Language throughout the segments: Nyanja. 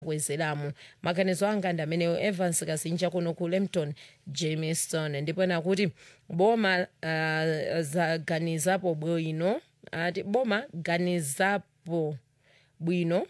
bwezeramo maganizo anga ndi amenewo evans kazinja kuno ku lempton jameson ndipo ena kuti boma uh, zaganizapo bwino ati boma ganizapo bwino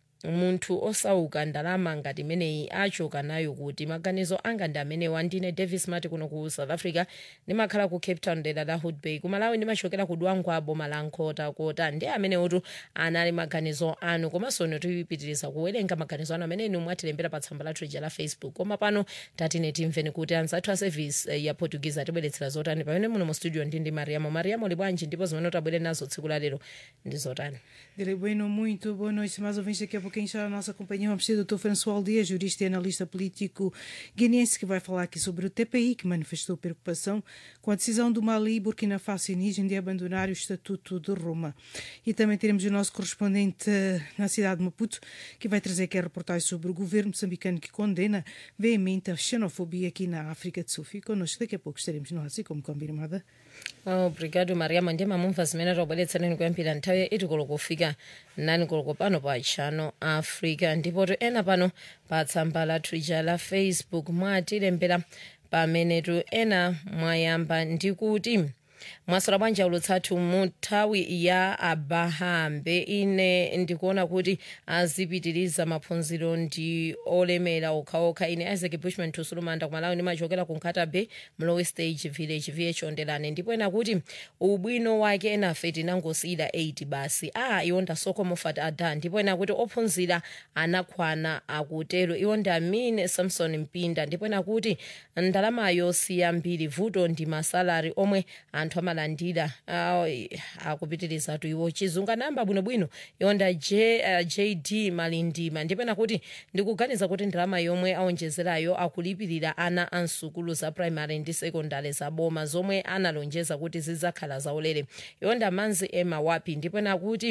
munthu osauka ndalama ngati imeneyi achoka nayo kuti maganizo anga ndi amenewa ndine davis mati kuno ku south africa ndimakhala ku cape town dera la hood bay kumalawi ndimachokera ku dwangwa boma la nkota kota ndi amenewotu anali maganizo anu komanso ino tipitiriza kuwerenga maganizo anu amene inu mwatilembera pa tsamba lathu lija la facebook koma pano tatine timveni kuti anzathu a service eh, ya portuguese atibweretsera zotani pamene muno mu studio ndi ndi mariamo mariamo libwanji ndipo zimene tabwere nazo tsiku la lero ndi zotani Direi bueno, muito boa noite. Mais ouvintes, daqui a pouquinho está a nossa companhia. Vamos ter o Dr. François Aldeia, jurista e analista político guineense, que vai falar aqui sobre o TPI, que manifestou preocupação com a decisão do Mali, Burkina Faso e Níger de abandonar o Estatuto de Roma. E também teremos o nosso correspondente eh, na cidade de Maputo, que vai trazer aqui a reportagem sobre o governo moçambicano que condena veemente a xenofobia aqui na África do Sul. Fique connosco, daqui a pouco estaremos no assim como combinado. obrigado mariamo ndiye mamumva zimene tabweretsereni kuyambira nthawi ya itikolo kufika nani koloko pano pa chano africa ndipo to ena pano pa tsamba la twitter la facebook mwatilembera pamenetu ena mwayamba ndi kuti mwasala bwanji ulutsathu mu nthawi ya abahambe ine ndikuona kuti azipitiriza maphunziro ndi olemera okhaokha ine isaac bushman tusulumanda kumalawi ndimachokera ku nkata bay mlowe stage village vh ondelane ndipo ena kuti ubwino wake enafe tinangosiyira 8 basi a iwo ndasoko mofat ada ndipo ena kuti ophunzira anakwana akutero iwo ndi amine samson mpinda ndipo ena kuti ndalamayo siyambiri vuto ndi masalari omwe anthu amalandira uh, akupitirizatu iwo chizunga namba bwinobwino yonda J, uh, jd malindima ndipena kuti ndikuganiza kuti ndalama yomwe aonjezerayo akulipirira ana a msukulu za primary ndi secondary za boma zomwe analonjeza kuti zidzakhala zaulere yonda manzi ema wapi ndipena kuti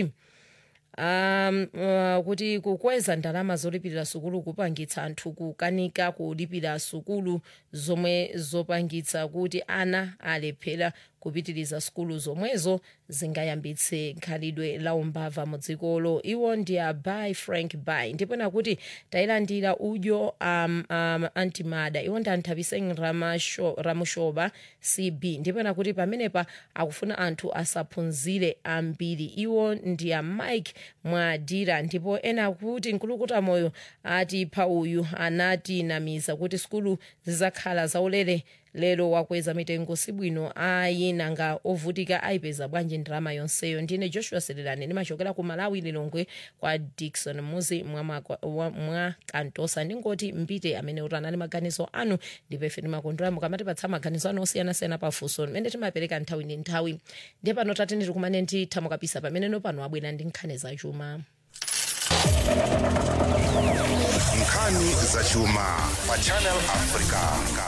um uh, kuti kukweza ndalama zolipirira sukulu kupangitsa anthu kukanika kulipira sukulu zomwe zopangitsa kuti ana alephera kupitiriza sukulu zomwezo zingayambitse khalidwe la umbava mu dzikolo iwo ndi a by frank by ndipena kuti tayilandira udyo um, um, antimada iwo ndi anthapiseng ramushoba cb ndipena kuti pamenepa akufuna anthu asaphunzire ambiri iwo ndi a mike mwadira ndipo ena kuti nkulukuta moyo ati pa uyu anatinamiza kuti sukulu zizakhala zaulere lero wakweza mitengo sibwino ayi nanga ovutika ayipeza bwanji ndalama yonseyo ndine joshua serelani ndimachokera ku malawi lilongwe kwa dikson muzi mwa, mwa, mwa, mwa kantosa ndingoti mpite amene utanali maganizo anu ndipo ife timakondwera mukamatipatsa maganizo anu osiyanasiyana pafunso mmene timapereka nthawi ndi nthawi ndiye pano tatene tikumane nditha kapisa pamene nopano abwera ndi nkhani zachuma nkhani zachuma pa channel africa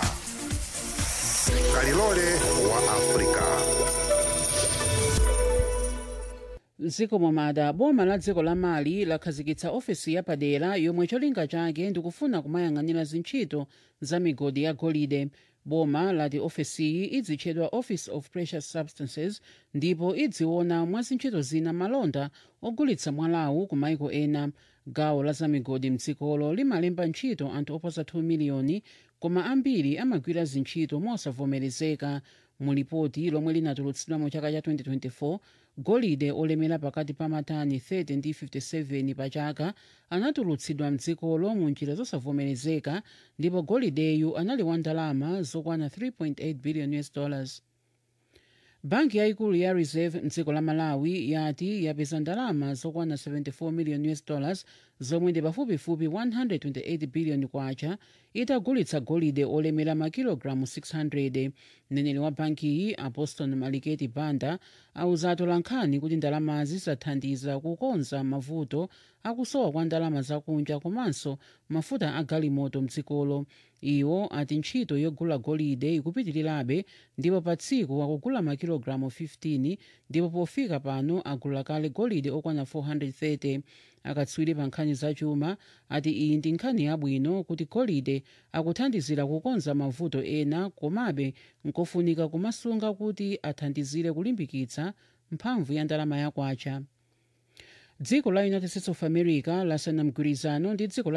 kalilole wa africa mdziko momada boma la dziko la mali lakhazikitsa ofesi yapadera yomwe cholinga chake ndikufuna kumayang'anira zintchito za migodi ya golide boma lati ofesiyi idzitchedwa office of precious substances ndipo idziona mwa zintchito zina malonda ogulitsa mwalawu ku maiko ena gawo la zamigodi mdzikolo limalemba ntchito anthu oposa 2 miliyoni koma ambiri amagwira zintchito mosavomerezeka mu lipoti lomwe linatulutsidwa mu chaka cha 2024 golide olemera pakati pa matani 30 ndi 57 pa chaka anatulutsidwa mdzikolo mu njira zosavomerezeka ndipo golideyu anali wa ndalama zokwana 3.8 billion us dollars banki yayikulu ya reserve mdziko la malawi yati yapeza ndalama zokwana 74 million us dollars zomwe ndi pafupifupi 128 billion kwacha itagulitsa golide olemera makilogalamu 600 mneneri wa bankiyi aposton maliketi banda auza atolankhani kuti ndalamazi zathandiza kukonza mavuto akusowa kwa ndalama zakunja komanso mafuta a galimoto mdzikolo iwo ati ntchito yogula golide ikupitirirabe ndipo pa tsiku akugula makilogalamu 15 ndipo pofika pano agula kale golide okwana 430 akatswiri pa nkhani zachuma ati iyi ndi nkhani yabwino kuti golide akuthandizira kukonza mavuto ena komabe nkofunika kumasunga kuti athandizire kulimbikitsa mphamvu ya ndalama yakwacha dziko la united states of america lasayina mgwirizano ndi dziko la